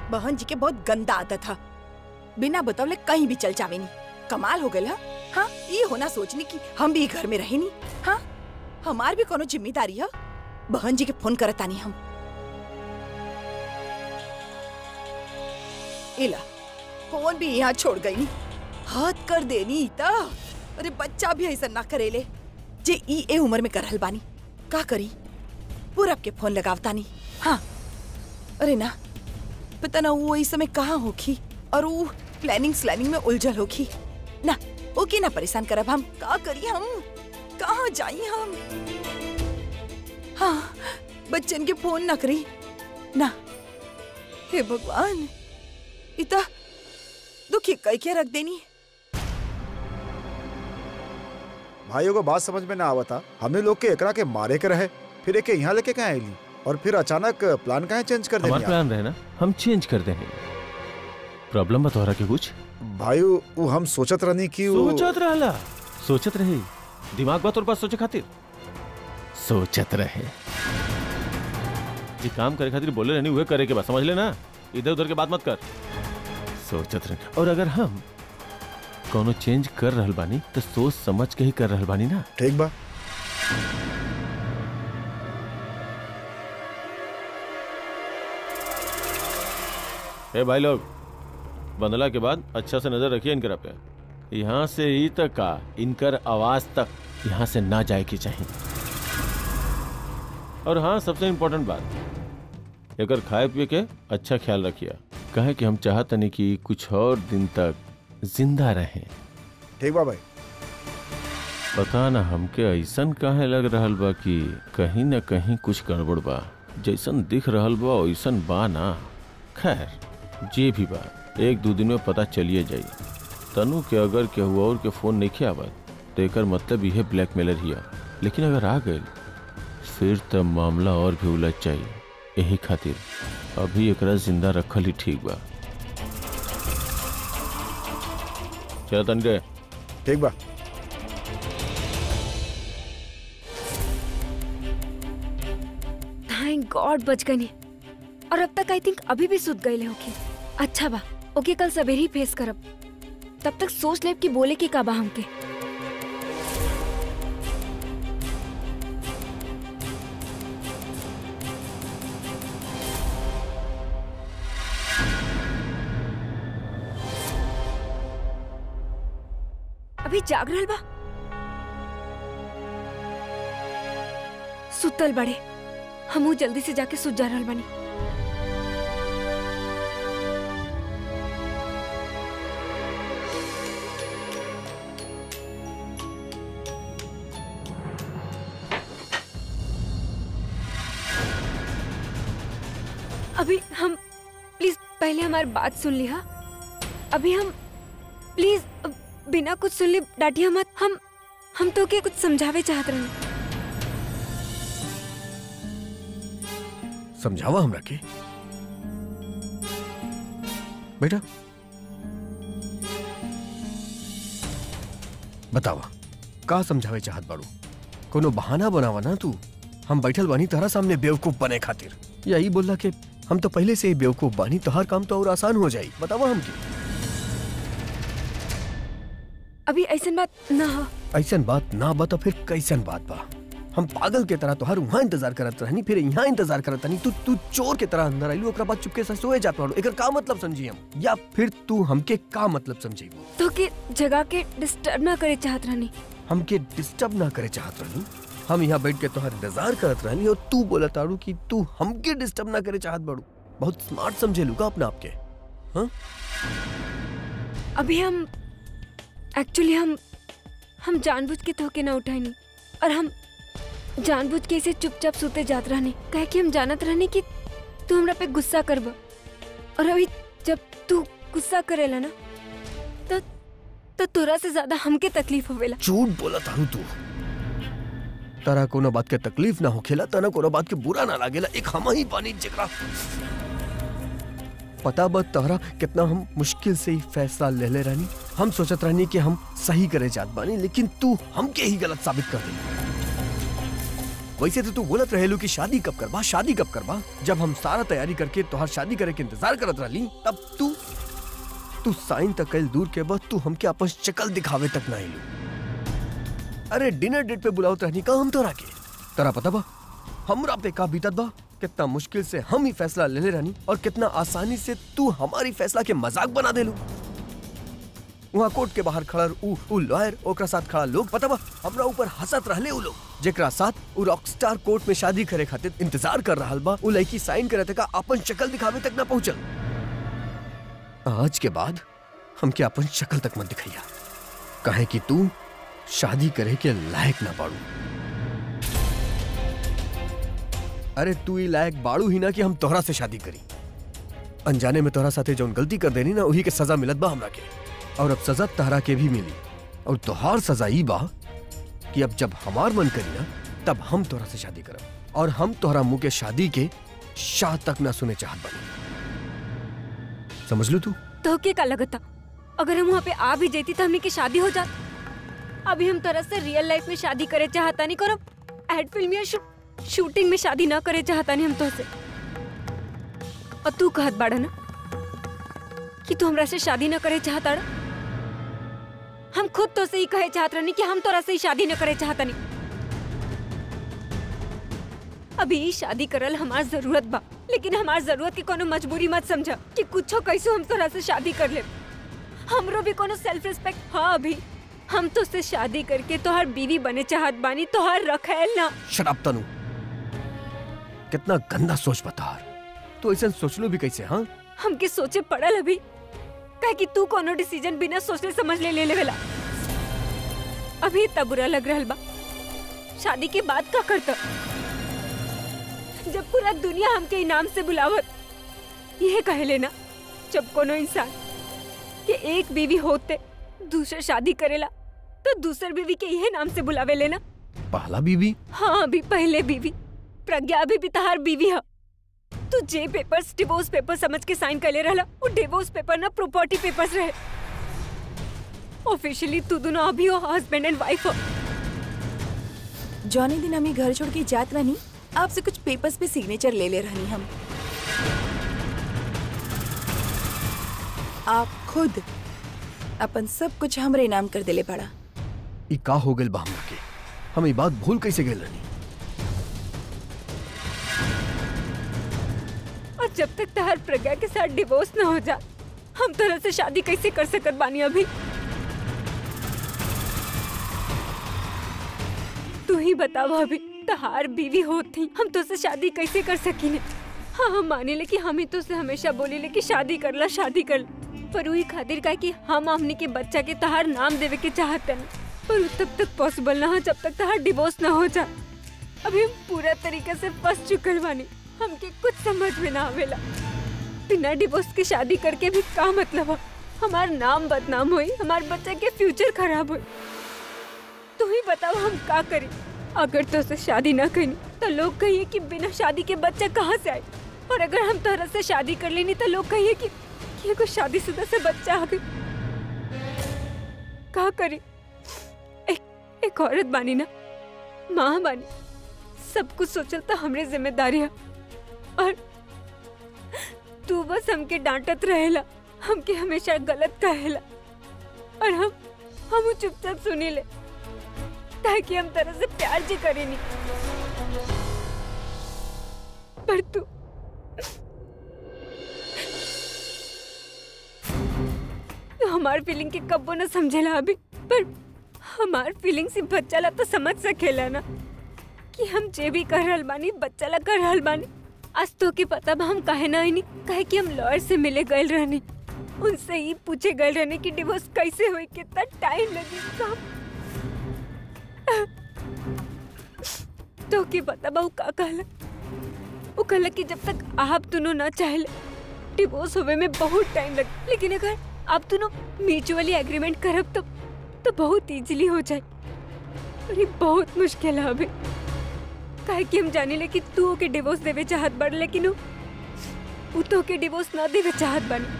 बहन जी के बहुत गंदा आदत था बिना बतौले कहीं भी चल जावे नहीं कमाल हो गया हा? हाँ ये होना सोचनी कि हम भी घर में रहे नहीं हाँ हमार भी कोनो जिम्मेदारी है बहन जी के फोन करता नहीं हम इला फोन भी यहाँ छोड़ गई नी हाथ कर देनी ता अरे बच्चा भी ऐसा ना करेले जे ई ए उम्र में करहल बानी का करी पूरब के फोन लगावता नहीं हाँ अरे ना पता ना वो इस समय कहाँ होखी और वो प्लानिंग स्लैनिंग में उलझल होखी ना ओके ना परेशान करब हम का करी हम कहाँ जाई हम हाँ बच्चन के फोन ना करी ना हे भगवान इता दुखी कई के रख देनी भाइयों को बात समझ में ना आवता हमने लोग के एकरा के मारे के रहे फिर एके यहाँ लेके कहाँ आईली और फिर अचानक प्लान कहाँ चेंज कर हमारा देनी प्लान रहे ना हम चेंज कर देंगे प्रॉब्लम बा तोहरा के कुछ भाइयों वो हम सोचत रहनी कि वो सोचत रहला सोचत रही दिमाग बा तोर पास सोचे खातिर सोचत रहे जी काम करे खातिर बोले रहनी उहे करे के बा समझ ले ना इधर उधर के बात मत कर सोचत रहे और अगर हम कोनो चेंज कर रहल बानी तो सोच समझ के ही कर रहल बानी ना ठीक बा ए भाई लोग बंदला के बाद अच्छा से नजर रखिए इनकर पे यहाँ से ही तक का इनकर आवाज तक यहाँ से ना जाए की चाहिए और हाँ सबसे इम्पोर्टेंट बात एकर खाए पिए के अच्छा ख्याल रखिए कहे कि हम चाहते नहीं कि कुछ और दिन तक जिंदा रहें ठीक बा भाई पता ना हमके ऐसन काहे लग रहल बा कि कहीं न कहीं कुछ गड़बड़ बा जैसन दिख रहल बा वैसन बा ना खैर जे भी बा एक दो दिन में पता चलिए जाई तनु के अगर केहू और के फोन नहीं आवत तो एकर मतलब यह ब्लैकमेलर हिया लेकिन अगर आ गए फिर तब मामला और भी उलझ जाई यही खातिर अभी एकरा जिंदा रखल ही ठीक बा चल तन गए ठीक बा थैंक गॉड बच गई नहीं और अब तक आई थिंक अभी भी सुत गए होके अच्छा बा ओके कल सवेरे ही फेस करब तब तक सोच लेब कि बोले के का बा हमके अभी जाग रहल बा सुतल बड़े हमू जल्दी से जाके सुत जा रहल बानी अभी हम प्लीज पहले हमारी बात सुन लिया अभी हम प्लीज बिना कुछ सुन ले डांटिया मत हम हम तो के कुछ समझावे चाहत रहे समझावा हमरा के बेटा बतावा का समझावे चाहत बाड़ू कोनो बहाना बनावा ना तू हम बैठल बानी तहरा सामने बेवकूफ बने खातिर यही बोलला के हम तो पहले से ही बेवकूफ बानी तो हर काम तो और आसान हो जाई बतावा हमके अभी ऐसा बात ना हो ऐसन बात ना बा तो फिर कैसन बात बा हम पागल के तरह तोहर वहाँ इंतजार करत रहनी फिर यहाँ इंतजार करत रहनी तू तू चोर के तरह अंदर आइलू ओकरा बाद चुपके से सोए जात बाड़ू एकर का मतलब समझी हम या फिर तू हमके का मतलब समझेबू तो के जगह के डिस्टर्ब ना करे चाहत रहनी हमके डिस्टर्ब ना करे चाहत रहनी हम यहाँ बैठ के तोहर इंतजार करत रहनी और तू बोला ताड़ू कि तू हमके डिस्टर्ब ना करे चाहत बाड़ू बहुत स्मार्ट समझे लूगा अपने आप के हाँ अभी हम एक्चुअली हम हम जानबूझ के धोखे ना उठानी और हम जानबूझ के इसे चुपचाप सोते जात रहने कहे कि हम जानत रहने कि तू हमरा पे गुस्सा करब और अभी जब तू गुस्सा करेला ना तो तो तोरा से ज्यादा हमके तकलीफ होवेला झूठ बोला तारू तू तारा कोनो बात के तकलीफ ना होखेला तना कोनो बात के बुरा ना लागेला एक हम ही पानी जकरा पता बा तहरा कितना हम मुश्किल से ही फैसला ले ले रहनी हम सोचत रहनी कि हम सही करे जात बानी लेकिन तू हमके ही गलत साबित कर दी वैसे तो तू बोलत रहेलू कि शादी कब करबा शादी कब करबा जब हम सारा तैयारी करके तोहार शादी करे के इंतजार करत रहली तब तू तू साइन तक कल दूर के बाद तू हमके अपन शक्ल दिखावे तक ना आइलू अरे डिनर डेट पे बुलावत रहनी का हम तोरा के तोरा पता बा हमरा पे का बीतत बा कितना मुश्किल से हम ही फैसला ले ले रहनी और कितना आसानी से तू हमारी फैसला के मजाक बना देलू वहाँ कोर्ट के बाहर खड़ा उ उ लॉयर ओकरा साथ खड़ा लोग पता बा हमरा ऊपर हंसत रहले उ लोग जेकरा साथ उ रॉकस्टार कोर्ट में शादी करे खातिर इंतजार कर रहल बा उ लड़की साइन करे तक अपन शक्ल दिखावे तक ना पहुंचल आज के बाद हमके अपन शक्ल तक मत दिखैया कहे कि तू शादी करे के लायक ना बाड़ू अरे तू ही लायक बाड़ू ही ना कि हम तोहरा से शादी करी अनजाने में तोहरा साथे जौन गलती कर देनी ना वही के सजा मिलत बा हमरा के और अब सजा तहरा के भी मिली और तोहार सजा ई बा कि अब जब हमार मन करी ना तब हम तोहरा से शादी करब और हम तोहरा मुंह के शादी के शाह तक ना सुने चाहत बनी समझ लू तू तो के का लगता अगर हम वहाँ पे आ भी जाती तो हमने की शादी हो जात अभी हम तरह से रियल लाइफ में शादी करे चाहता नहीं करो एड फिल्म या शू, शूटिंग में शादी ना करे चाहता नहीं हम तो से और तू कहत बाड़ा ना कि तू हमरा से शादी ना करे चाहता रा? हम खुद तो से ही कहे चाहत रहनी कि हम तोरा से ही शादी न करे चाहता नहीं अभी ई शादी करल हमार जरूरत बा लेकिन हमार जरूरत की कोनो मजबूरी मत समझ कि कुछो कैसो हम तोरा से शादी कर ले हमरो भी कोनो सेल्फ रिस्पेक्ट हाँ अभी हम तो से शादी करके तोहार बीवी बने चाहत बानी तोहार रखेल ना शराब तनु कितना गंदा सोच बतार तू ऐसा सोचलो भी कैसे हाँ हमके सोचे पड़ल अभी कहे कि तू कोनो डिसीजन बिना सोचले समझ ले ले लेवेला अभी इतना बुरा लग रहल बा शादी के बाद का करता जब पूरा दुनिया हमके इनाम से बुलावत यह कहे लेना जब कोनो इंसान के एक बीवी होते दूसरे शादी करेला तो दूसर बीवी के यह नाम से बुलावे लेना पहला बीबी हाँ अभी पहले बीवी प्रज्ञा अभी भी तहार बीवी है तू जे पेपर्स डिवोर्स पेपर समझ के साइन कर ले रहला वो डिवोर्स पेपर ना प्रॉपर्टी पेपर्स रहे ऑफिशियली तू दोनों अभी हो हस्बैंड एंड वाइफ हो जौने दिन हमें घर छोड़ के जात रहनी आपसे कुछ पेपर्स पे सिग्नेचर ले ले रहनी हम आप खुद अपन सब कुछ हमरे नाम कर देले पड़ा ई का हो गइल बा हमरा के हम ई बात भूल कैसे गइल रहनी और जब तक तहार प्रज्ञा के साथ डिवोर्स ना हो जा हम तरह से शादी कैसे कर सकत बानी अभी तू ही बताओ अभी तहार बीवी होती हम तो से शादी कैसे कर सकीने हाँ हम माने ले कि हम ही तो से हमेशा बोली ले कि शादी करला शादी कर पर वही खातिर का कि हम हमनी के बच्चा के तहार नाम देवे के चाहते न पर उ तब तक पॉसिबल ना हो जब तक तहार डिवोर्स ना हो जा अभी हम पूरा तरीके से फंस चुकल बानी हमके कुछ समझ में ना आवेला बिना डिवोर्स की शादी करके भी का मतलब है हमार नाम बदनाम हुई हमार बच्चे के फ्यूचर खराब हुई तू ही बताओ हम का करें अगर तो से शादी ना करी तो लोग कहिए कि बिना शादी के बच्चा कहाँ से आए और अगर हम तोहरा से शादी कर लेनी तो लोग कहिए कि, कि एगो शादीशुदा से बच्चा आ गई का करी एक एक औरत बानी ना माँ बानी सब कुछ सोचल तो हमरे जिम्मेदारी है और तू बस हमके डांटत रहेला हमके हमेशा गलत कहेला और हम हम उ चुपचाप सुनी ले ताकि हम तरह से प्यार जी करे नहीं पर तू तू हमार फीलिंग के कब्बो न समझेला अभी पर हमार फीलिंग से बच्चा ला तो समझ सकेला ना कि हम जे भी कर रहल बानी बच्चा ला कर रहल बानी आज तो के पता बा हम काहे ना आईनी काहे कि हम लॉयर से मिले गए रहनी उनसे ही पूछे गए रहने कि डिवोर्स कैसे हुई कितना टाइम लगी सब तो के पता बा उ का कहला वो कहला कि जब तक आप दोनों ना चाहले डिवोर्स होवे में बहुत टाइम लगे लेकिन अगर आप दोनों म्यूचुअली एग्रीमेंट करब तो तो बहुत इजीली हो जाए और ये बहुत मुश्किल है अभी काहे कि हम जाने ले कि तू ओके डिवोर्स देवे चाहत बड़ लेकिन उ उ तो ओके डिवोर्स ना देवे चाहत बनी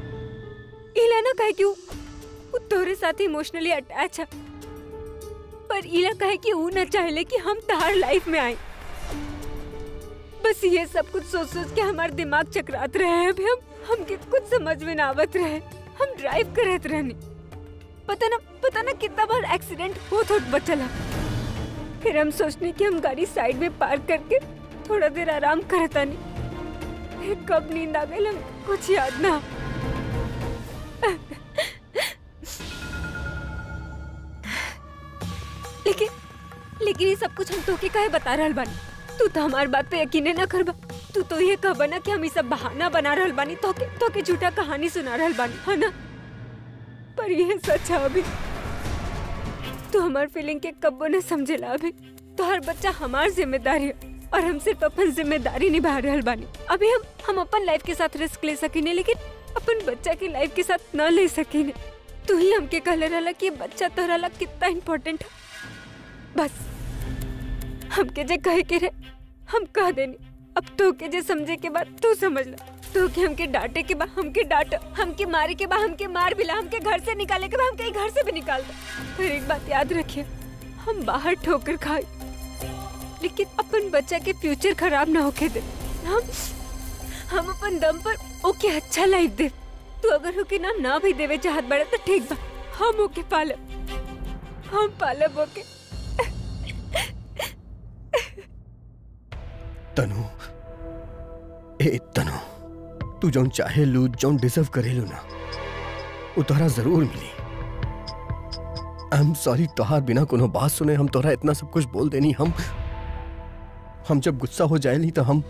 इला ना काहे कि उ उ तोरे साथ इमोशनली अटैच है पर इला कहे कि ऊ न चाहले कि हम तहार लाइफ में आए बस ये सब कुछ सोच सोच के हमार दिमाग चकरात रहे हैं अभी हम हमके कुछ समझ में ना आवत रहे हम ड्राइव करत रहनी पता ना पता ना कितना बार एक्सीडेंट होत होत बचला फिर हम सोचने कि हम गाड़ी साइड में पार्क करके थोड़ा देर आराम करता नहीं फिर कब नींद आ गई हम कुछ याद ना लेकिन लेकिन ये सब कुछ हम तोके काहे बता रहल बानी तू तो हमार बात पे यकीन ना करबा तू तो ये कहबा ना कि हम ई सब बहाना बना रहल बानी तोके तोके झूठा कहानी सुना रहल बानी है ना पर ये सच है अभी तू हमार फीलिंग के कब्बो न समझेला अभी तो हर बच्चा हमार जिम्मेदारी है और हम सिर्फ अपन जिम्मेदारी निभा रहल बानी अभी हम हम अपन लाइफ के साथ रिस्क ले सकीने लेकिन अपन बच्चा की लाइफ के साथ न ले सकीने तू ही हमके कहले रहला कि ये बच्चा तोहरा ला कितना इम्पोर्टेंट है बस हमके जे कहे के रहे हम कह देनी अब तो के जे समझे के बाद तू समझ ला तो के हमके डांटे के बाद हमके डांट हमके मारे के बाद हमके मार भी ला हमके घर से निकाले के बाद हमके घर से भी निकाल दे फिर एक बात याद रखिए हम बाहर ठोकर खाए लेकिन अपन बच्चा के फ्यूचर खराब ना होके दे हम हम अपन दम पर ओके अच्छा लाइफ दे तू अगर होके ना ना भी देवे चाहत बड़े तो ठीक बा हम ओके पालब हम पालब ओके तनु ए तनु तू जौन चाहे लू जौन डिजर्व करेलू ना वो तोहरा जरूर मिली आई एम सॉरी तोहार बिना कोनो बात सुने हम तोहरा इतना सब कुछ बोल देनी हम हम जब गुस्सा हो जाएली तो हम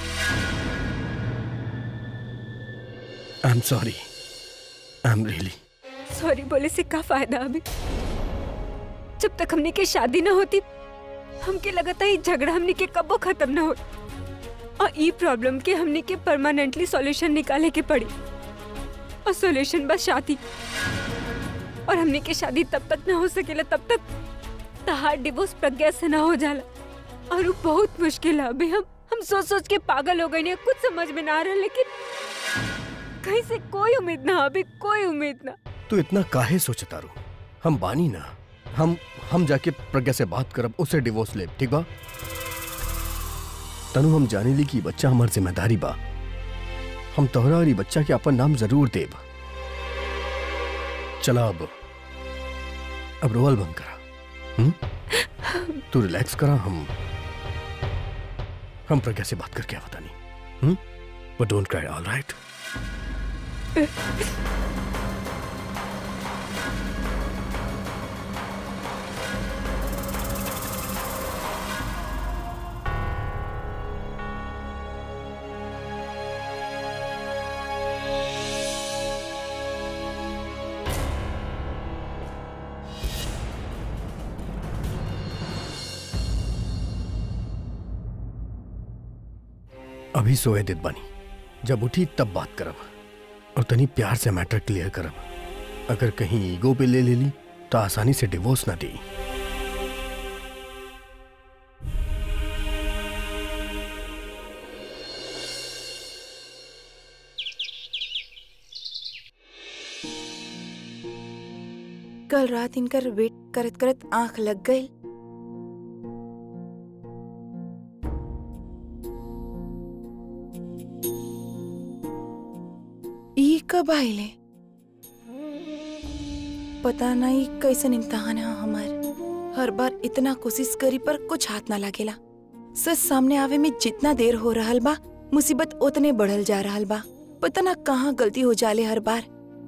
I am sorry I am really sorry बोले से का फायदा अभी जब तक हमने के शादी ना होती हमके लगा था ये झगड़ा हमने के कबो खत्म ना हो और ई प्रॉब्लम के हमने के परमानेंटली सॉल्यूशन निकाले के पड़ी और सॉल्यूशन बस शादी और हमने के शादी तब तक ना हो सकेला तब तक तहार डिवोर्स प्रज्ञा से ना हो जाला और वो बहुत मुश्किल है अभी हम हम सोच सोच के पागल हो गए हैं कुछ समझ में ना आ रहा लेकिन कहीं से कोई उम्मीद ना अभी कोई उम्मीद ना तू इतना काहे सोचता रू हम बानी ना हम हम जाके प्रज्ञा से बात करब उसे डिवोर्स ले ठीक बा तनु हम जाने ली कि बच्चा हमार जिम्मेदारी बा हम तोहरा और ई बच्चा के अपन नाम जरूर देब चला अब अब रोवल बंद करा हुँ? तू रिलैक्स करा हम हम प्रज्ञा से बात करके बता नहीं but don't cry all right अभी सोए दित बनी जब उठी तब बात करब और तनी प्यार से मैटर क्लियर करब अगर कहीं ईगो पे ले ले ली तो आसानी से डिवोर्स ना दी कल रात इनकर वेट करत करत आंख लग गई ई कब आइले पता नहीं कैसन इम्तहान है हमार हर बार इतना कोशिश करी पर कुछ हाथ ना लागेला सच सामने आवे में जितना देर हो रहल बा मुसीबत उतने बढ़ल जा रहल बा पता ना कहाँ गलती हो जाले हर बार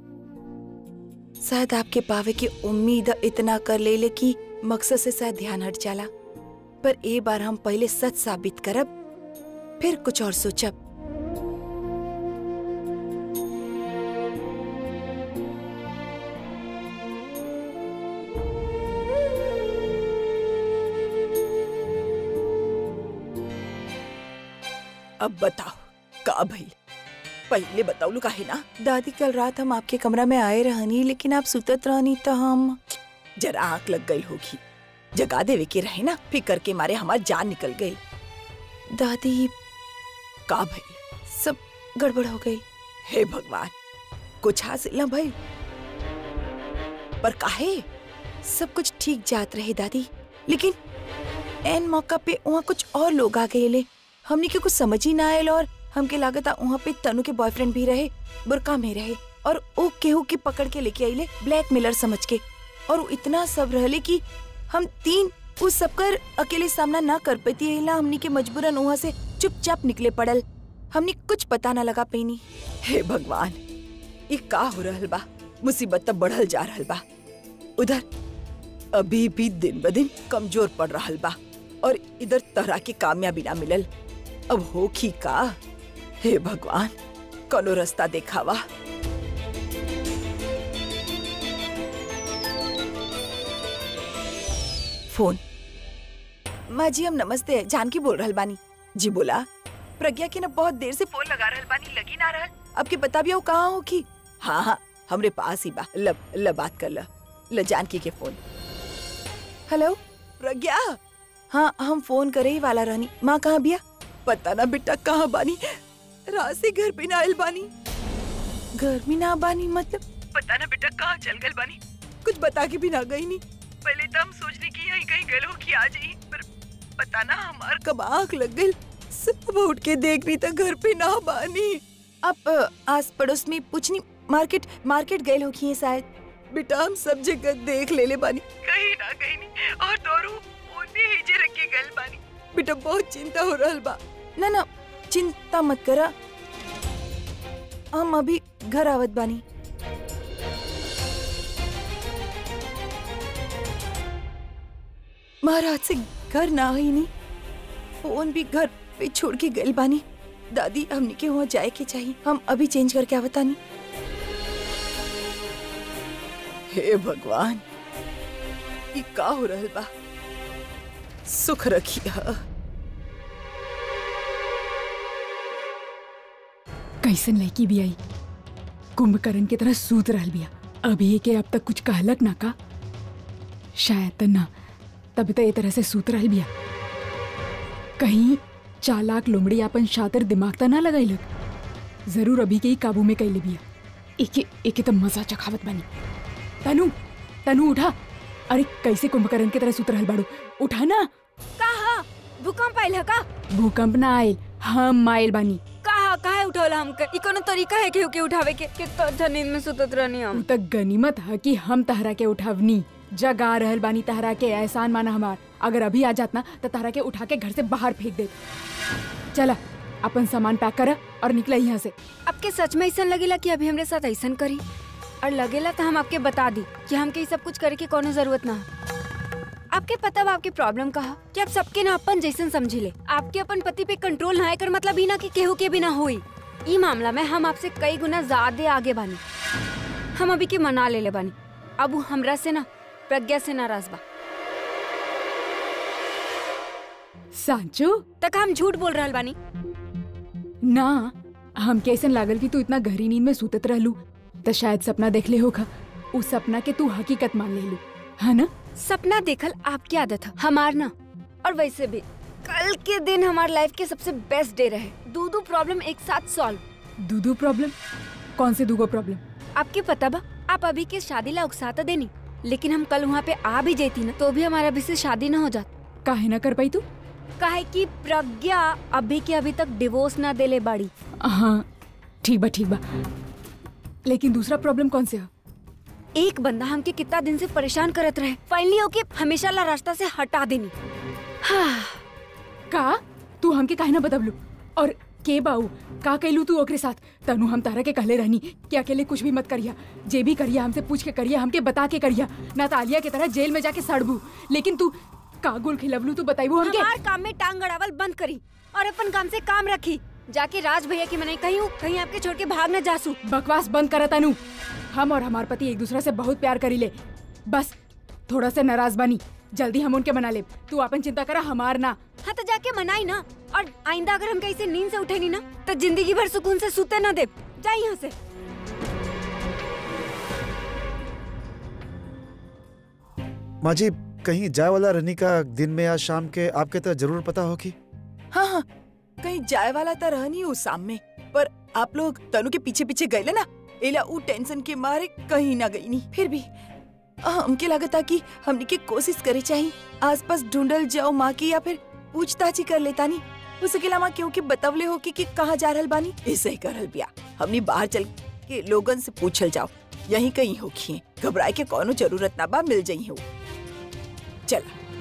शायद आपके पावे की उम्मीद इतना कर ले ले कि मकसद से शायद ध्यान हट जाला पर ए बार हम पहले सच साबित करब फिर कुछ और सोचब अब बताओ का भइल पहले बताओ काहे ना दादी कल रात हम आपके कमरा में आए रहनी लेकिन आप सुतत रहनी तो हम जरा आंख लग गई होगी जगा देवे के रहे ना फिकर के मारे हमार जान निकल गई दादी का भइल सब गड़बड़ हो गई हे भगवान कुछ हासिल ना भइल पर काहे सब कुछ ठीक जात रहे दादी लेकिन एन मौका पे वहाँ कुछ और लोग आ गए ले हमने के कुछ समझ ही ना आयल और हमके लागत वहाँ पे तनु के बॉयफ्रेंड भी रहे बुरका में रहे और वो केहू के पकड़ के लेके आइले ब्लैक मिलर समझ के और वो इतना सब रहले कि हम तीन उस सब कर अकेले सामना ना कर पाती एला हमनी के मजबूरन वहाँ से चुपचाप निकले पड़ल हमने कुछ पता ना लगा पैनी हे भगवान ये का हो रहल बा मुसीबत तब बढ़ल जा रहल बा उधर अभी भी दिन ब दिन कमजोर पड़ रहल बा और इधर तरह की कामयाबी ना मिलल अब हो की का हे भगवान कनो रास्ता देखावा फोन माँ जी हम नमस्ते जानकी बोल रहल बानी जी बोला प्रज्ञा के ना बहुत देर से फोन लगा रहल बानी लगी ना रहल अब के बता भी हो कहाँ हो की हाँ हाँ हमरे पास ही बा ल, ल बात कर ल ल जानकी के फोन हेलो प्रज्ञा हाँ हम फोन करे ही वाला रहनी माँ कहाँ बिया पता ना बेटा कहाँ बानी रात से घर पे ना आयल बानी घर में ना बानी मतलब पता ना बेटा कहाँ चल गल बानी कुछ बता के भी ना गई नहीं पहले तो हम सोचने की यहीं कहीं गल हो कि आ जाई पर पता ना हमार कब आँख लग गई सब उठ के देख रही था घर पे ना बानी अब अ, आस पड़ोस में पूछनी मार्केट मार्केट गए हो की शायद बेटा हम सब जगह देख ले ले बानी कहीं ना कहीं नहीं और दोरू ओने हिजे रख के गल बानी बेटा बहुत चिंता हो रहल बा ना ना चिंता मत करा हम अभी घर आवत बानी महाराज से घर ना ही नहीं फोन भी घर पे छोड़ के गल बानी दादी हमने के वहाँ जाए के चाहिए हम अभी चेंज करके आवता नहीं हे भगवान ये का हो रहल बा सुख रखिया कैसन लड़की भी आई कुंभकर्ण की तरह सूत रहल बिया अभी के अब तक कुछ कहलक ना का शायद त ना तभी तो ये तरह से सूत रहल बिया कहीं चालाक लोमड़ी अपन शातिर दिमाग त ना लगाइलक जरूर अभी के ही काबू में कैले बिया एके एके तो मजा चखावत बनी तनु तनु उठा अरे कैसे कुंभकर्ण की तरह सूत रहल बाड़ू उठा ना कहा भूकंप आइल है का भूकंप ना आयल हम आयल बानी कहा काहे उठौला हमके ई कोनो तरीका है केहू के उठावे के कि तो अच्छा नींद में सुतत रहनी उ हम तक गनीमत है कि हम तहरा के उठावनी जगा रहल बानी तहरा के एहसान माना हमार अगर अभी आ जात ना तो तहरा के उठा के घर से बाहर फेंक दे चला अपन सामान पैक कर और निकला यहाँ से आपके सच में ऐसा लगेला कि अभी हमरे साथ ऐसा करी और लगेला तो हम आपके बता दी कि हमके ये सब कुछ करे के कोनो जरूरत ना है आपके पता बा आपकी प्रॉब्लम कहा कि आप सबके ना अपन जैसन समझी ले आपके अपन पति पे कंट्रोल ना कर मतलब ही ना कि केहू के भी ना हुई ई मामला में हम आपसे कई गुना ज्यादा आगे बानी हम अभी के मना ले ले बानी अब वो हमरा से ना प्रज्ञा से नाराज बा सांचो तक हम झूठ बोल रहल बानी ना हम कैसन लागल कि तू इतना गहरी नींद में सुतत रहलू तो शायद सपना देख ले होगा उस सपना के तू हकीकत मान ले लू है ना सपना देखल आपकी आदत है हमार ना और वैसे भी कल के दिन हमारे लाइफ के सबसे बेस्ट डे रहे दो दो प्रॉब्लम एक साथ सॉल्व दूधू प्रॉब्लम कौन से दूगो प्रॉब्लम आपके पता बा आप अभी के शादी ला उकसाता देनी लेकिन हम कल वहाँ पे आ भी जाती ना तो भी हमारा अभी से शादी ना हो जात काहे ना कर पाई तू काहे कि प्रज्ञा अभी के अभी तक डिवोर्स ना देले बाड़ी हाँ ठीक बा ठीक बा लेकिन दूसरा प्रॉब्लम कौन से है एक बंदा हमके कितना दिन से परेशान करत रहे फाइनली ओके हमेशा ला रास्ता से हटा देनी हाँ का तू हमके काहे ना बतबलू और के बाऊ का कैलू तू ओकरे साथ तनु हम तारा के कहले रहनी कि अकेले कुछ भी मत करिया जे भी करिया हमसे पूछ के करिया हमके बता के करिया ना तालिया के तरह जेल में जाके सड़बू लेकिन तू का गुल खिलवलू तू बताइबू हमके हमार काम में टांग अड़ावल बंद करी और अपन काम से काम रखी जाके राज भैया की मनाई कहीं हूँ कहीं आपके छोड़ के भाग न जासू बकवास बंद करा तनु हम और हमार पति एक दूसरे से बहुत प्यार करी ले बस थोड़ा से नाराज बनी जल्दी हम उनके मना ले तू अपन चिंता करा हमार ना हाँ तो जाके मनाई ना और आइंदा अगर हम कहीं से नींद से उठे नहीं ना तो जिंदगी भर सुकून से सूते ना दे जाए यहाँ से माँ जी कहीं जाए वाला रहनी का दिन में या शाम के आपके तो जरूर पता हो कि हाँ हाँ कहीं जाए वाला तो रह नहीं उस शाम में पर आप लोग तनु के पीछे पीछे गए ना एला ऊ टेंशन के मारे कहीं ना गई नहीं फिर भी हमके लगता कि हमनी के कोशिश करे चाहिए आसपास ढूंढल जाओ माँ की या फिर पूछताछ ही कर लेता नी हो सकेला माँ क्योंकि बतवले हो कि, कि कहाँ जा रहल बानी ऐसे ही करल बिया हमनी बाहर चल के लोगन से पूछल जाओ यहीं कहीं होखिए घबराए के कोनो जरूरत ना बा मिल जाई हो चल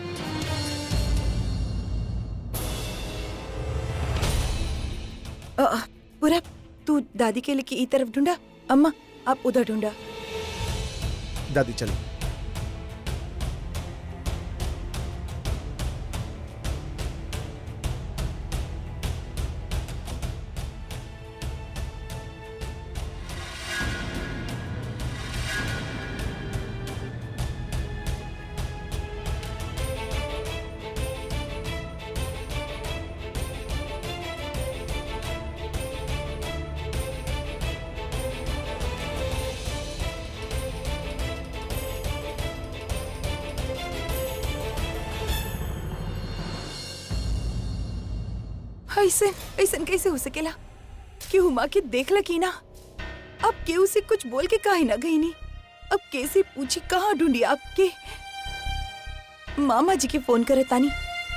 अ, अ, पूरा तू दादी के लिए की ई तरफ ढूंढा अम्मा आप उधर ढूंढा दादी चलो ऐसे ऐसे कैसे हो सकेला कि हुमा के देख लकी ना अब केहू से कुछ बोल के काहे ना गई नी अब कैसे पूछी कहाँ ढूंढी आपके मामा जी के फोन करे तानी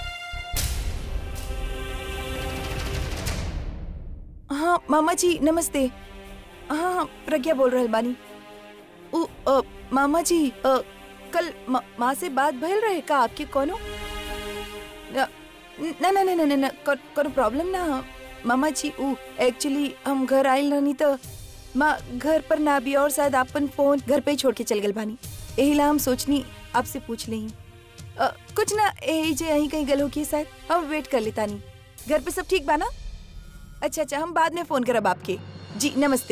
हाँ मामा जी नमस्ते हाँ हाँ, प्रज्ञा बोल रहल बानी उ अ, मामा जी अ, कल मा- माँ से बात भइल रहे का आपके कोनो न न न न न न को- कोनो प्रॉब्लम ना ह। मामा जी उ एक्चुअली हम घर आइल रहनी त माँ घर पर ना भी और शायद अपन फोन घर पे ही छोड़ के चल गल बानी यही ला हम सोचनी आपसे पूछ ली कुछ ना यही जे यहीं कहीं गल होगी शायद हम वेट कर लेता नहीं घर पे सब ठीक बा ना अच्छा अच्छा हम बाद में फोन करब आपके जी नमस्ते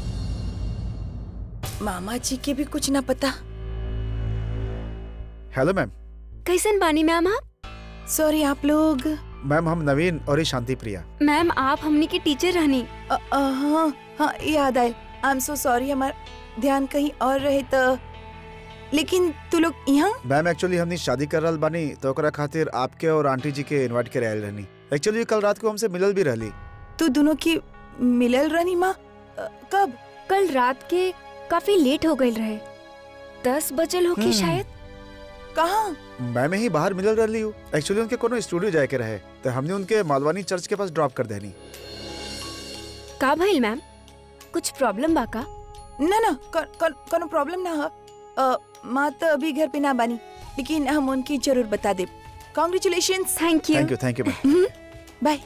मामा जी के भी कुछ ना पता हेलो मैम कैसन बानी मैम आप सॉरी आप लोग मैम हम नवीन और ये शांति प्रिया मैम आप हमनी के टीचर रहनी अ, अ, हाँ हाँ याद आयल आई एम सो सॉरी हमारा ध्यान कहीं और रहे तो लेकिन तू लोग यहाँ मैम एक्चुअली हमने शादी कर रहल बानी तो ओकरा खातिर आपके और आंटी जी के इनवाइट करे आयल रहनी एक्चुअली कल रात को हमसे मिलल भी रहली तू दोनों की मिलल रहनी माँ अ, कब कल रात के काफी लेट हो गए रहे दस बजल होगी हम्म। शायद कहाँ मैं में ही बाहर मिलल रहली हूँ एक्चुअली उनके कोनो स्टूडियो जाए के रहे तो हमने उनके मालवानी चर्च के पास ड्रॉप कर देनी का भइल मैम कुछ प्रॉब्लम बा का ना ना कौन कौन कोनो प्रॉब्लम ना हो अ, माँ तो अभी घर पे ना बनी लेकिन हम उनकी जरूर बता दे congratulation thank you thank you thank you ma'am bye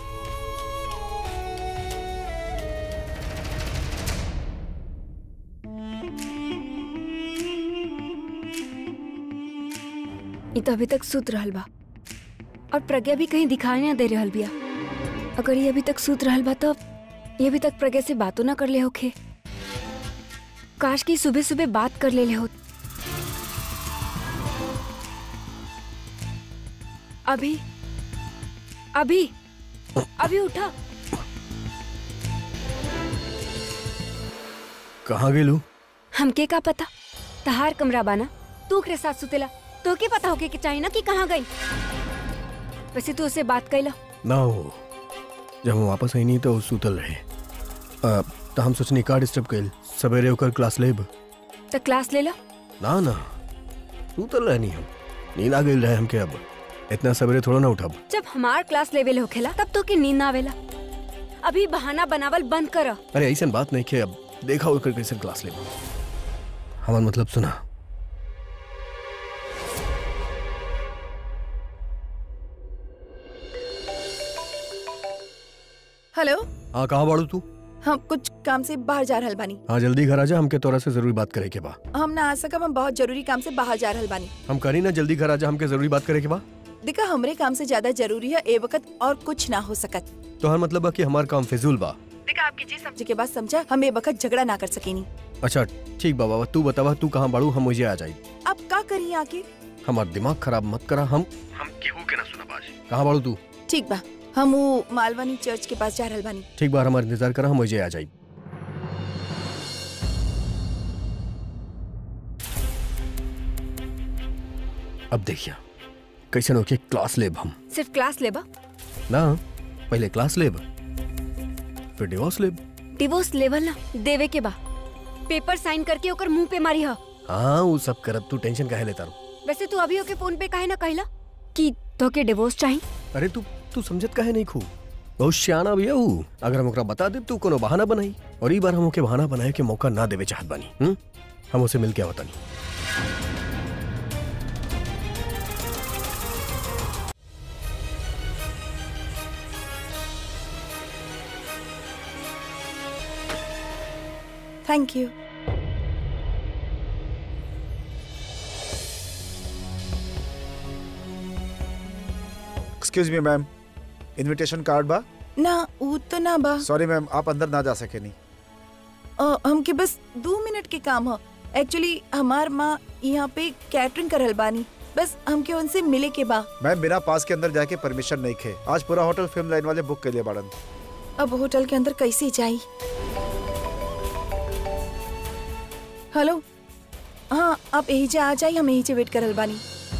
ये तो अभी तक सुत रहल बा और प्रज्ञा भी कहीं दिखाई ना दे रहल बिया अगर ये अभी तक सुत रहल बा तो ये अभी तक प्रज्ञा से बातों ना कर ले होखे काश की सुबह सुबह बात कर ले ले हो अभी अभी अभी उठा कहाँ गेलू हमके का पता तहार कमरा बाना तू ओकरे साथ सुतेला तो के पता होके कि चाहिए ना कि कहाँ गई वैसे तू उससे बात कैला ना हो जब हम वापस आई नहीं तो वो सुतल रहे अ, तो हम सोचनी का डिस्टर्ब कैल सवेरे होकर क्लास लेब तो क्लास ले ला ना ना सुतल रहनी हम नींद आ गई रहे हमके अब इतना सवेरे थोड़ा ना उठब जब हमार क्लास लेवल होखेला तब तो के नींद ना आवेला अभी बहाना बनावल बंद कर अरे ऐसा बात नहीं किया अब देखा होकर कैसे क्लास लेब हमार मतलब सुना हेलो हाँ कहाँ बाड़ू तू हम कुछ काम से बाहर जा रहल बानी हाँ जल्दी घर आ जा हमके तोरा से जरूरी बात करे के बा हम ना आ सकब हम बहुत जरूरी काम से बाहर जा रहल बानी हम करी ना जल्दी घर आ जा हमके जरूरी बात करे के बा देखा हमरे काम से ज्यादा जरूरी है ए वक्त और कुछ ना हो सकत तो हर मतलब बा कि हमार काम फिजूल बा देखा आपकी जी समझे के बाद समझा हम ए वक्त झगड़ा ना कर सकेनी अच्छा ठीक बा बाबा तू बतावा तू कहाँ बाड़ू हम मुझे आ जाई आप का करी आके हमार दिमाग खराब मत करा हम हम केहू के ना सुना बाज कहाँ बाड़ू तू ठीक बा हम वो मालवानी चर्च के पास जा रहल बानी ठीक बार हमार इंतजार करा हम मुझे आ जाई अब देखिए कैसन होके क्लास लेब हम सिर्फ क्लास लेबा ना पहले क्लास लेब फिर डिवोर्स लेब डिवोर्स लेवल ना देवे के बा पेपर साइन करके ओकर मुंह पे मारी ह हाँ वो सब करब तू टेंशन काहे लेता रहो वैसे तू अभी ओके फोन पे काहे ना कहला कि तो के डिवोर्स चाहिए अरे तू तू समझत काहे नहीं खू बहुत सियाना भी है ऊ अगर हम ओकरा बता दे तू कोनो बहाना बनाई और ई बार हम ओके बहाना बनाए के मौका ना देवे चाहत बानी हुँ? हम उसे मिल के आवतानी thank you excuse me ma'am invitation card बा ना ऊ तो ना बा सॉरी मैम आप अंदर ना जा सके नहीं अ, हमके बस दो मिनट के काम ह एक्चुअली हमार माँ यहाँ पे कैटरिंग करल बानी बस हमके उनसे मिले के बा मैम बिना पास के अंदर जाके परमिशन नहीं खे आज पूरा होटल फिल्म लाइन वाले बुक के लिए बाड़न अब होटल के अंदर कैसे जाई हेलो हाँ आप यही से आ जाइए हम यही से वेट करल बानी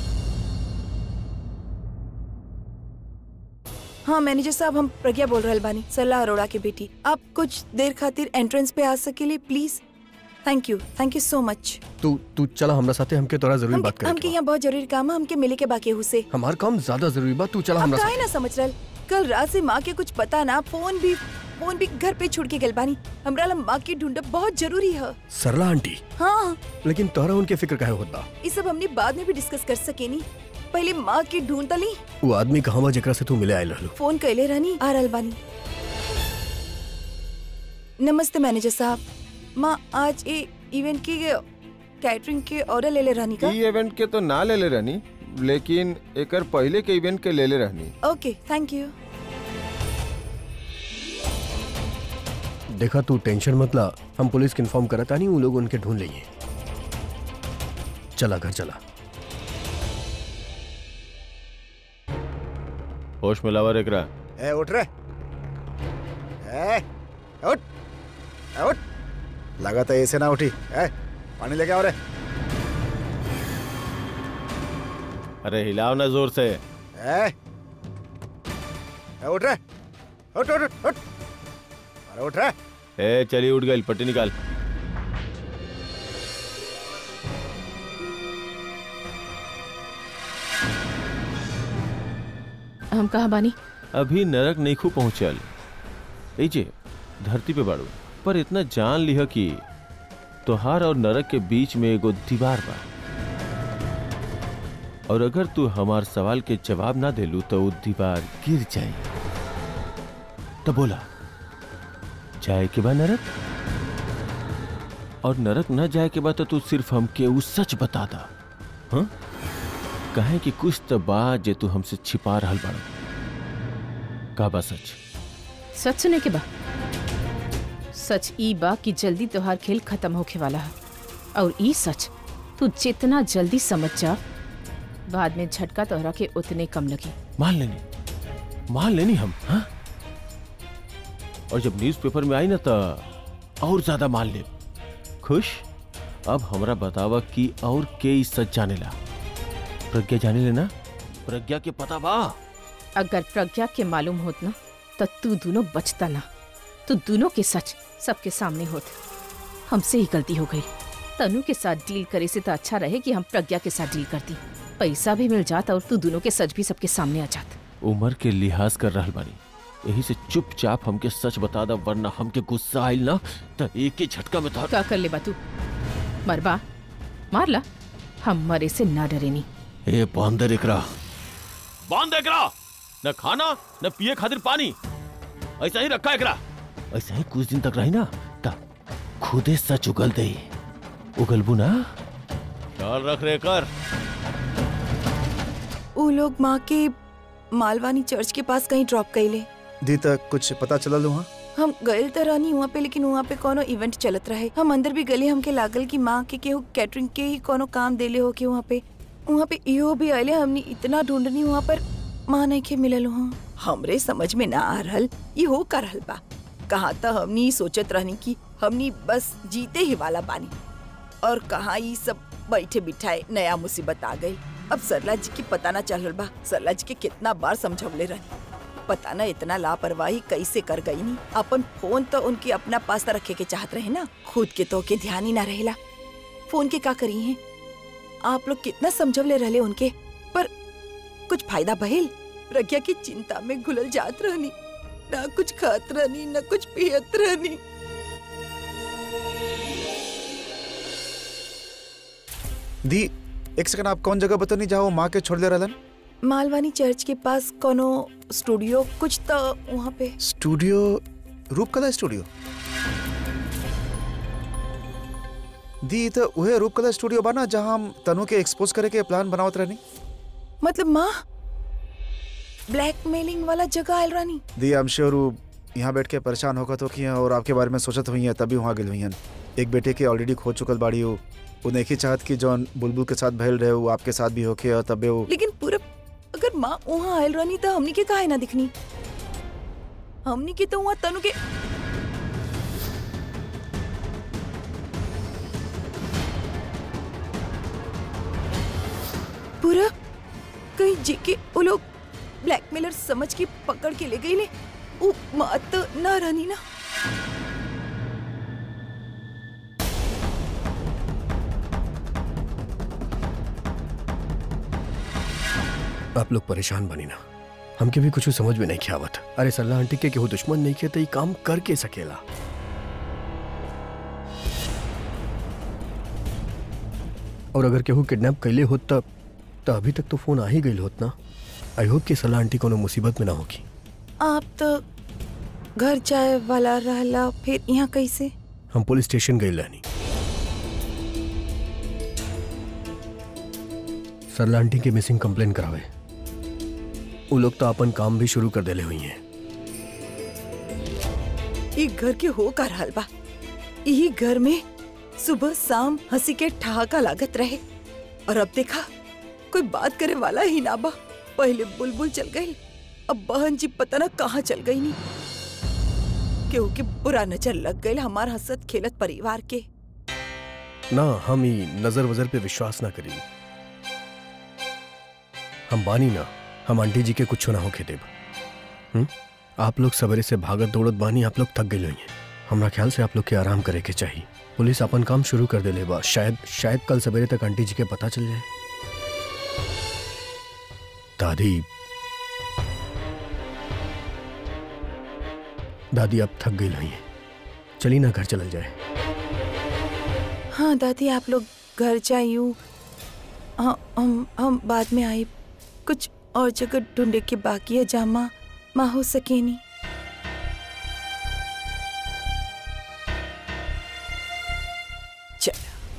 हाँ मैनेजर साहब हम प्रज्ञा बोल रहल बानी सलाह अरोड़ा के बेटी आप कुछ देर खातिर एंट्रेंस पे आ सकेले please thank you thank you so much तू तू चला हमरा साथे हमके तोरा जरूरी बात हमके करे यहाँ बहुत जरूरी काम है हमके मिले के बाकी है उसे हमार काम ज्यादा जरूरी बा तू चला आप हमरा काहे ना समझ रहल कल रात से माँ के कुछ पता ना फोन भी फोन भी घर पे छुड़ के गल बानी हमरा ला माँ की ढूंढब बहुत जरूरी है साथे सरला आंटी हाँ लेकिन तोरा उनके फिक्र काहे होत बा ये सब हमने बाद में भी डिस्कस कर सके नी पहले माँ की ढूंढ तली वो आदमी कहाँ बा जेकरा से तू मिले आइल रहलो फोन कैले रहनी आ रहल बानी नमस्ते मैनेजर साहब माँ आज ये इवेंट की कैटरिंग के ऑर्डर ले ले रहनी का ई इवेंट के तो ना ले ले रहनी लेकिन एकर पहले के इवेंट के ले ले रहनी ओके थैंक यू देखा तू टेंशन मत ला हम पुलिस के इन्फॉर्म करता नहीं वो लोग उनके ढूंढ लेंगे चला घर चला होश में लावा एकरा ए उठ रे ए उठ ए उठ लगा था ऐसे ना उठी ए पानी लेके आओ रे अरे हिलाओ ना जोर से ए ए उठ रे उठ उठ उठ उठ अरे उठ रे ए चली उठ गई पट्टी निकाल हम कहा बानी अभी नरक नईखू पहुंचल एजे धरती पे बाड़ू पर इतना जान लिह कि तोहार और नरक के बीच में एगो दीवार बा और अगर तू हमार सवाल के जवाब ना देलू तो वो दीवार गिर जाए तो बोला जाए के बा नरक और नरक न जाए के बाद तो तू सिर्फ हमके उ सच बता दा हाँ कहे कि कुछ तो बा जे तू हमसे छिपा रहल बाड़ का बा सच सच सुने के बा सच ई बा कि जल्दी तोहार खेल खत्म होखे वाला है और ई सच तू जितना जल्दी समझ जा बाद में झटका तोहरा के उतने कम लगी मान लेनी मान लेनी हम हाँ और जब न्यूज़पेपर में आई ना तो और ज्यादा मान ले खुश अब हमरा बतावा कि और के ई सच जाने ला प्रज्ञा जाने लेना प्रज्ञा के पता बा अगर प्रज्ञा के मालूम होत ना तो तू दोनों बचता ना तू दोनों के सच सबके सामने होत हमसे ही गलती हो गई तनु के साथ डील करे से तो अच्छा रहे कि हम प्रज्ञा के साथ डील करती पैसा भी मिल जाता और तू दोनों के सच भी सबके सामने आ जात उम्र के लिहाज कर रहल बानी यही से चुपचाप हमके सच बता दा वरना हमके गुस्सा आइल ना तो एक ही झटका में तार का कर ले बा तू मरबा मार ला हम मरे से ना डरेनी ए बंदर एकरा बांध एकरा न खाना न पिए खातिर पानी ऐसा ही रखा एकरा ऐसा ही कुछ दिन तक रही ना तब खुदे सच उगल दे उगलबू ना ख्याल रख रे कर वो लोग माँ के मालवानी चर्च के पास कहीं ड्रॉप कैले दी तक कुछ पता चला लू हाँ हम गए तो रहनी वहाँ पे लेकिन वहाँ पे कोनो इवेंट चलत रहे हम अंदर भी गले हमके लागल कि माँ के केहू कैटरिंग के ही कोनो काम देले हो के वहाँ पे वहाँ पे इहो भी आइले हमने इतना ढूंढनी वहाँ पर माँ नहीं के मिलल वहाँ हमरे समझ में ना आ रहल ये हो कर रहल बा कहाँ तो हमनी सोचत रहनी कि हमनी बस जीते ही वाला बानी और कहाँ ये सब बैठे बिठाए नया मुसीबत आ गई अब सरला जी की पता ना चल रहल बा सरला जी के कितना बार समझवले रहनी पता ना इतना लापरवाही कैसे कर गई नी अपन फोन तो उनके अपना पास तो रखे के चाहत रहे ना खुद के तो के ध्यान ही ना रहेला फोन के का करी हैं आप लोग कितना समझवले रहले उनके पर कुछ फायदा भइल प्रज्ञा की चिंता में घुलल जात रहनी ना कुछ खात रहनी ना कुछ पियत रहनी दी एक सेकंड आप कौन जगह बतनी जाओ माँ के छोड़ दे रहलन मालवानी चर्च के पास कोनो स्टूडियो कुछ तो वहाँ पे स्टूडियो रूपकला स्टूडियो दी तो उहे रूपकला स्टूडियो बा ना जहाँ हम तनु के एक्सपोज करे के प्लान बनावत रहनी मतलब माँ ब्लैकमेलिंग वाला जगह आयल रानी दी आई एम श्योर यहाँ बैठ के परेशान होकर तो किया और आपके बारे में सोचत हुई हैं तभी वहाँ गिल हुई हैं एक बेटे के ऑलरेडी खो चुकल बाड़ी हो वो नहीं की चाहत कि जौन बुलबुल के साथ भैल रहे वो आपके साथ भी होके और तबे वो लेकिन पूरा अगर माँ वहाँ आयल रानी तो हमनी के काहे ना दिखनी हमनी के तो वहाँ तनु के पूरा कहीं जेके वो लोग ब्लैकमेलर समझ के पकड़ के ले गई ले वो माँ तो ना रानी ना आप लोग परेशान बनी ना हमके भी कुछ समझ में नहीं किया आवत अरे सल्ला आंटी के केहू दुश्मन नहीं किया तो ये काम करके सकेला और अगर केहू किडनैप कैले होत तब तो अभी तक तो फोन आ ही गई होत ना आई होप कि सल्ला आंटी कोनो मुसीबत में ना होगी आप तो घर जाए वाला रहला फिर यहाँ कैसे हम पुलिस स्टेशन गए रहनी सरला आंटी की मिसिंग कंप्लेन करावे वो लोग तो अपन काम भी शुरू कर देले हुई हैं ये घर के हो का रहल बा यही घर में सुबह शाम हंसी के ठहाका लागत रहे और अब देखा कोई बात करे वाला ही ना बा पहले बुलबुल चल गई अब बहन जी पता ना कहाँ चल गई नी केहू के बुरा नजर लग गई हमार हंसत खेलत परिवार के ना हम ही नजर वजर पे विश्वास ना करी हम बानी ना हम आंटी जी के कुछ ना होके देब हम्म? आप लोग सवेरे से भागत दौड़त बानी आप लोग थक गए हैं हमरा ख्याल से आप लोग के आराम करे के चाहिए पुलिस अपन काम शुरू कर देले बा शायद शायद कल सवेरे तक आंटी जी के पता चल जाए दादी दादी अब थक गई हुई हैं चली ना घर चल जाए हाँ दादी आप लोग घर जाइयो हाँ हम हम बाद में आए कुछ और जगह ढूंढे के बाकी है जामा माँ हो सके नहीं चल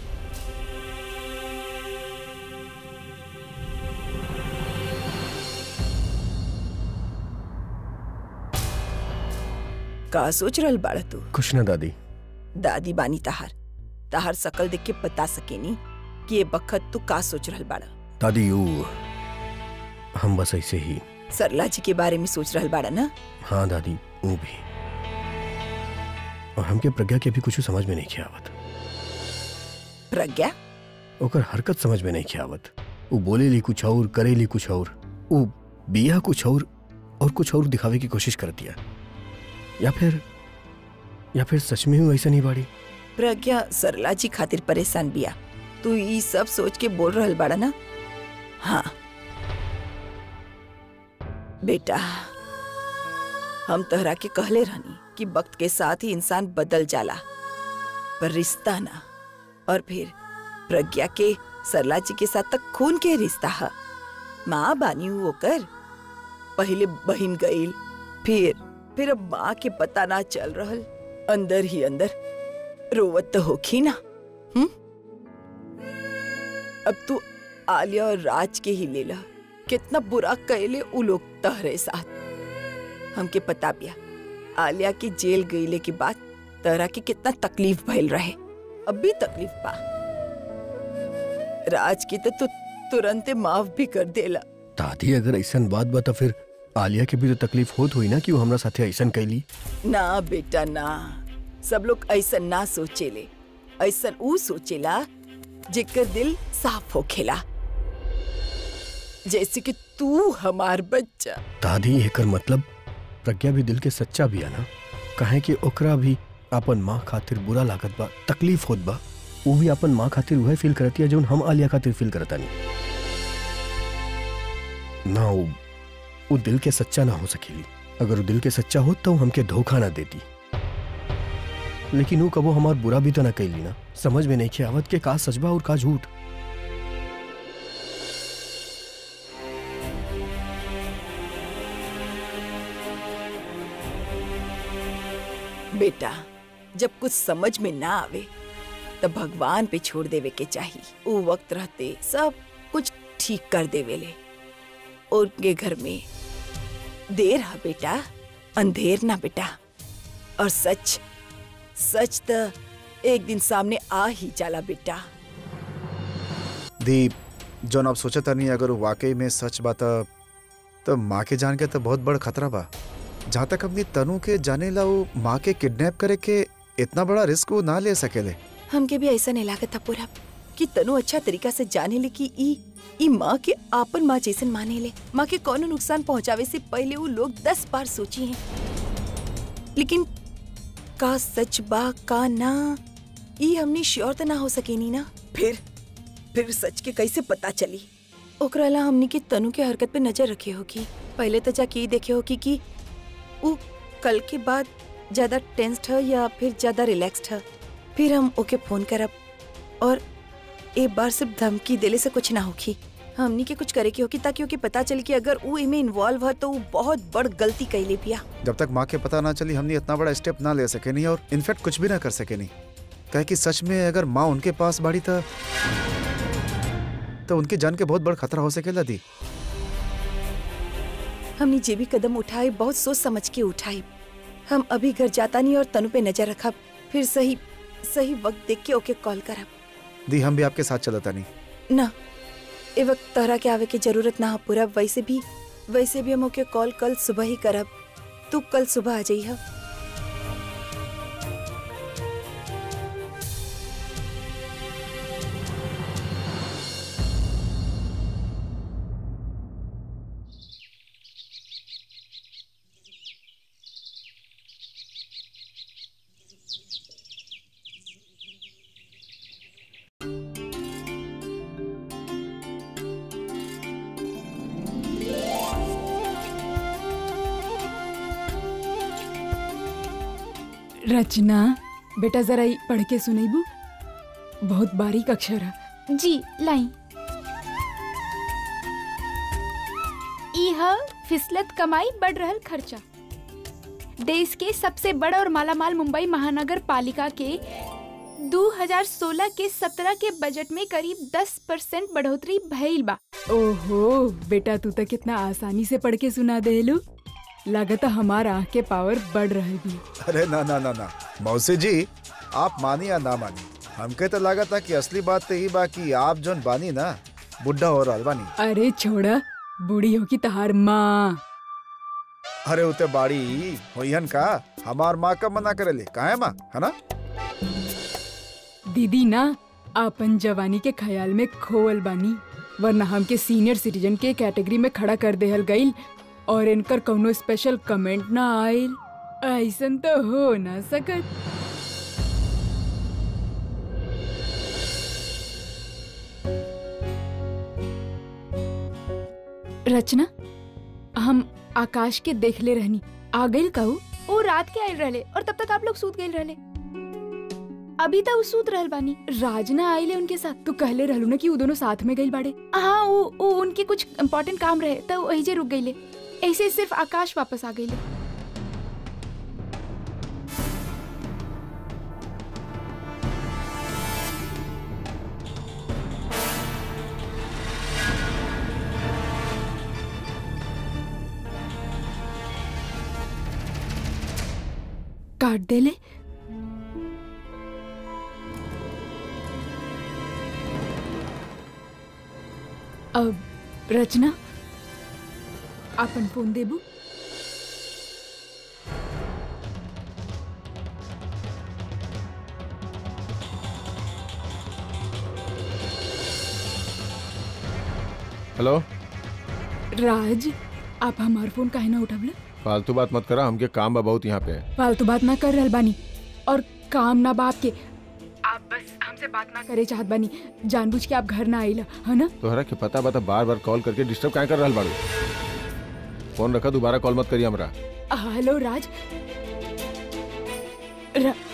का सोच रहल बाड़ा तू कुछ ना दादी दादी बानी तहार तहार सकल देख के बता सकेनी कि ये बखत तू का सोच रहल बाड़ा दादी यू हम बस ऐसे ही सरला जी के बारे में सोच रहल बाड़ा ना हाँ दादी वो भी और हमके प्रज्ञा के भी कुछ समझ में नहीं खियावत प्रज्ञा ओकर हरकत समझ में नहीं खियावत वो बोले ली कुछ और करे ली कुछ और वो बिया कुछ और और कुछ और दिखावे की कोशिश कर दिया या फिर या फिर सच में ही वैसा नहीं बाड़ी प्रज्ञा सरला जी खातिर परेशान बिया तू ई सब सोच के बोल रहल बाड़ा ना हाँ बेटा हम तहरा के कहले रहनी कि वक्त के साथ ही इंसान बदल जाला पर रिश्ता ना और फिर प्रज्ञा के सरला जी के साथ तक खून के रिश्ता है माँ बानी हूँ ओकर पहले बहिन गईल फिर फिर अब माँ के पता ना चल रहल अंदर ही अंदर रोवत तो होखी ना हम्म अब तू आलिया और राज के ही लेला कितना बुरा कैले उ लोग तहरे साथ हमके पता बिया आलिया के जेल गईले के बाद तहरा के कितना तकलीफ भइल रहे अब भी तकलीफ बा राज की तो तू तुरंत माफ भी कर देला दादी अगर ऐसा बात बा तो फिर आलिया के भी तो तकलीफ होत हुई ना कि वो हमरा साथे ऐसा कैली ना बेटा ना सब लोग ऐसा ना सोचेले ऐसा ऊ सोचेला जेकर दिल साफ होखेला जैसे कि तू हमार बच्चा दादी एकर मतलब प्रज्ञा भी दिल के सच्चा भी है ना कहे कि ओकरा भी अपन माँ खातिर बुरा लागत बा तकलीफ होत बा वो भी अपन माँ खातिर वह फील करती है जो हम आलिया खातिर फील करता नहीं ना वो वो दिल के सच्चा ना हो सकेली अगर वो दिल के सच्चा हो तो वो हमके धोखा ना देती लेकिन वो कबो हमार बुरा भी तो ना कैली ना समझ में नहीं के आवत के का सजबा और का झूठ बेटा जब कुछ समझ में ना आवे तब भगवान पे छोड़ देवे के चाहिए वो वक्त रहते सब कुछ ठीक कर देवेले उनके घर में देर है बेटा अंधेर ना बेटा और सच सच तो एक दिन सामने आ ही जाला बेटा दी जौन आप सोचा नहीं अगर वो वाकई में सच बात तो माँ के जान के तो बहुत बड़ खतरा बा जहाँ तक अपनी तनु के जाने ला वो माँ के किडनैप करे के इतना बड़ा रिस्क वो ना ले सकेले हमके भी ऐसा नहीं लागत था पूरा कि तनु अच्छा तरीका से जाने ले कि ई ई माँ के आपन माँ जैसन माने ले माँ के कौनो नुकसान पहुँचावे से पहले वो लोग दस बार सोची हैं लेकिन का सच बा का ना ई हमने श्योर तो ना हो सकेनी ना फिर फिर सच के कैसे पता चली ओकरा ला हमनी के तनु के हरकत पे नजर रखे होगी पहले तो जाके ई देखे होगी कि वो कल के बाद ज्यादा टेंस्ड है या फिर ज्यादा रिलैक्स्ड है फिर हम ओके फोन करब और एक बार सिर्फ धमकी देले से कुछ ना होगी हमनी के कुछ करे के होगी ताकि ओके पता चले कि अगर वो इमे इन्वॉल्व है तो वो बहुत बड़ गलती कैले पिया जब तक माँ के पता ना चली हमने इतना बड़ा स्टेप ना ले सके नहीं और इनफैक्ट कुछ भी ना कर सके नहीं कहे कि सच में अगर माँ उनके पास बाड़ी था तो उनकी जान के बहुत बड़ खतरा हो सकेला दी हमने जे भी कदम उठाए बहुत सोच समझ के उठाए हम अभी घर जाता नहीं और तनु पे नजर रखब फिर सही सही वक्त देख के ओके कॉल करब दी हम भी आपके साथ चलता नहीं ना ए वक्त तोहरा के आवे के जरूरत ना हो पूरा वैसे भी वैसे भी हम ओके कॉल कल सुबह ही करब तू कल सुबह आ जाइह रचना बेटा जरा ई पढ़ के सुनैबू बहुत बारीक अक्षर है जी लाई यह फिसलत कमाई बढ़ रहल खर्चा देश के सबसे बड़ा और मालामाल मुंबई महानगर पालिका के 2016 के 17 के बजट में करीब 10 परसेंट बढ़ोतरी भइल बा ओहो बेटा तू तो कितना आसानी से पढ़ के सुना देलू लागत हमार आँख के पावर बढ़ रही भी अरे ना ना ना ना मौसी जी आप मानी या ना मानी हमके तो लगा था कि असली बात तो यही बा कि आप जोन बानी ना बुढ़ा हो रहा बानी अरे छोड़ा बूढ़ी हो की तहार माँ अरे उते बाड़ी होयन का हमार माँ का मना करेले का है माँ है ना दीदी ना आपन जवानी के ख्याल में खोवल बानी वरना हमके सीनियर सिटीजन के कैटेगरी में खड़ा कर देहल गईल और इनकर कौनो स्पेशल कमेंट ना आयल ऐसन तो हो ना सकत रचना हम आकाश के देखले रहनी आ गईल कहू वो रात के आयल रहले और तब तक आप लोग सूत गए रहले अभी तक वो सूत रहल बानी राजना आइले उनके साथ तू कहले रहलू ना कि वो दोनों साथ में गईल बाड़े हाँ वो, वो उनके कुछ इम्पोर्टेंट काम रहे तो वही जे रुक गईले ऐसे सिर्फ आकाश वापस आ गईले काट देले अब रचना आपन फोन देबू हेलो राज आप हमार फोन काहे ना उठवले फालतू बात मत करा हमके काम बा बहुत यहाँ पे फालतू बात ना कर रहल बानी और काम ना बाप के आप बस हम हमसे बात ना करे चाहत बानी जानबूझ के आप घर ना आइला है ना तोहरा के पता बता बार बार कॉल करके डिस्टर्ब काहे कर रहल बाड़ू फोन रखा दोबारा कॉल मत करिए हमरा हेलो राज रा,